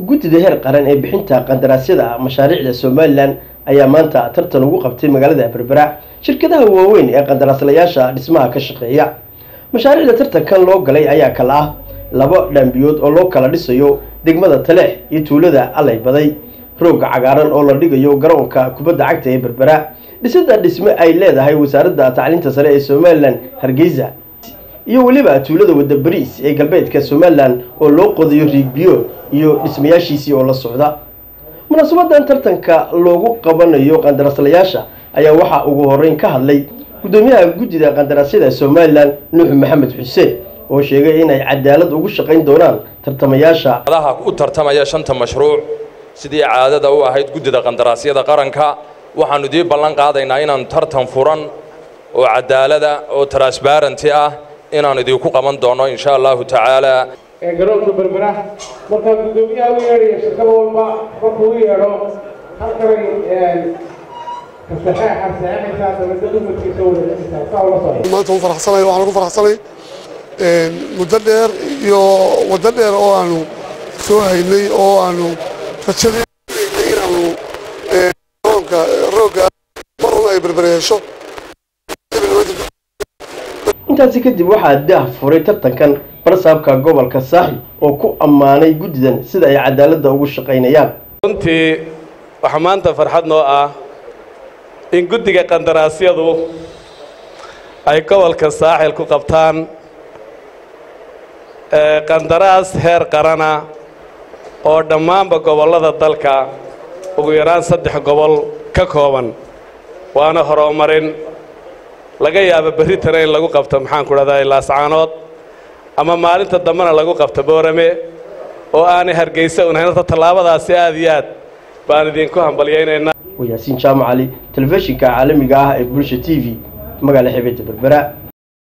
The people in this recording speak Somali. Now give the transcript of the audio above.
guddida heer qaran ee bixinta qandaraasyada mashaariicda somalilan ayaa maanta tartan ugu qabtay magaalada berbera shirkadaha waaweyn ee qandaraaslayaasha dhismaha ka shaqeeya mashaariicda tartankan loo galay ayaa kala ah laba dhambiyood oo loo kala dhisayo degmada taleex iyo tuulada allay baday roogga cagaaran oo la dhigayo garoonka kubadda cagta ee berbera dhisada dhisme ay leedahay wasaaradda tacliinta sare ee somalilan hargeysa iyo weliba tuulada wadda bariis ee galbeedka somalilan oo loo qodayo riigbiyo iyo dhismayaashiisii oo la socda munaasabadan tartanka loogu qabanayo qandaraaslayaasha ayaa waxaa ugu horeyn ka hadlay guddoomiyaha guddida qandaraasyada somalilan nuux maxamed xuseen oo sheegay inay cadaalad ugu shaqayn doonaan tartamayaasha adaha u tartamaya shanta mashruuc sidii caadada u ahayd guddida qandaraasyada qaranka waxaannu idii ballan qaadaynaa inaannu tartan furan oo cadaalada oo transbarenty ah inaannu idinku qaban doonno insha allahu tacaala garoonka berbera markaa guddoomiyaha u yeedhaya shirkada walba markuu u yeedho halkanay kasaxeexa saxeexaysaa dabadda dumarkiisa wadaciisa saa ula socda maanta u faraxsanay waxaan ugu faraxsanay muddo dheer iyo waddo dheer oo aanu soo haynay oo aanu rajadii inaanu garoonka roogga mar un ay berbereesho intaasi kadib waxaa daah furay tartankan barsaabka gobolka saaxi oo ku ammaanay guddidan sida ay cadaaladda ugu shaqaynayaan runtii waxaa maanta farxad noo ah in guddiga qandaraasyadu ay gobolka saaxil ku qabtaan qandaraas heer qarana oo dhammaanba gobollada dalka ugu yaraan saddex gobol ka kooban waana horumarin laga yaabo berritana in lagu qabto maxaan ku dhahdaa laascaanood ama maalinta dambena lagu qabto boorame oo aanay hargeysa unahayn horta tallaabadaasi aad iyo aad baan idinku hambalyaynaynaa waa yaasiin jaamac cali telefishinka caalamiga ah ee bulsha t v magaala xebeedda berbera